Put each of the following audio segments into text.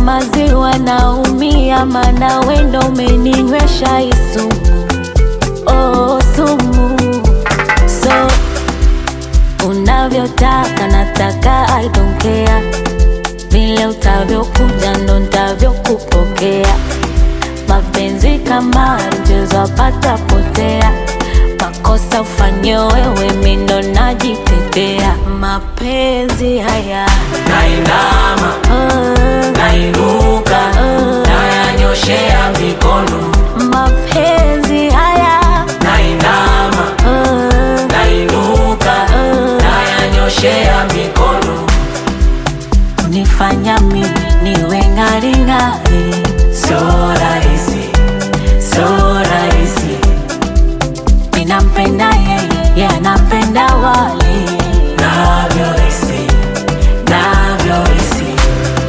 maziwa naumia, mana wendo umeninywesha hii sumu, oh sumu. So unavyotaka nataka, I don't care, vile utavyokuja ndo ntavyokupokea. Mapenzi kama mchezo wapata potea, makosa ufanye wewe, mindo najitetea. Mapenzi haya nainama oh, nainuka oh, nayanyoshea mikono mapenzi haya nainama oh, nainuka oh, nayanyoshea mikono unifanya mimi niwe ng'aring'ari, so rahisi so rahisi ninampenda yeye, yeye anampenda wali navyohisi navyohisi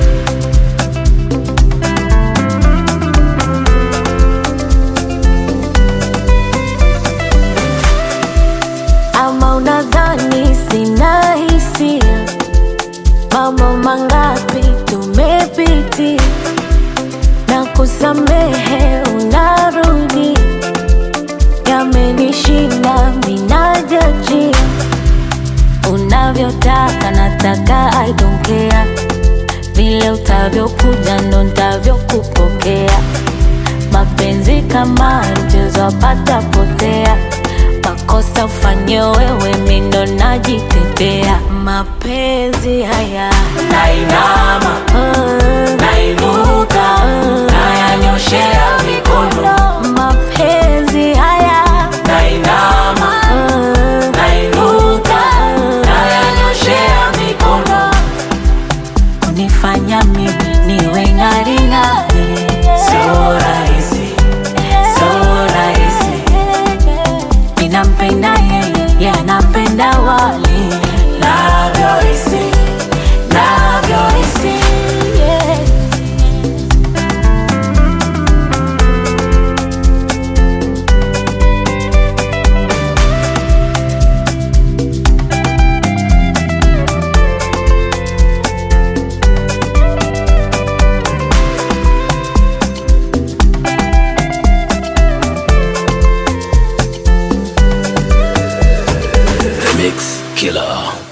ama unadhani sina hisia? Mambo mangapi tumepitia na kusamehe, unarudi yamenishinda, minajajia unavyotaka nataka, I don't care, vile utavyokuja ndo ntavyokupokea. Mapenzi kama mchezo wapata potea, makosa ufanye wewe, mindo najitetea. Mapenzi haya nainama oh, nainuka nayanyoshea mikono mapenzi haya nainama oh, nainuka nayanyoshea mikono unifanya mimi niwe ng'aring'ari, so rahisi so rahisi ninampenda yeye, yeye anampenda wali navyohisi navyohisi yeah. The Mix Killer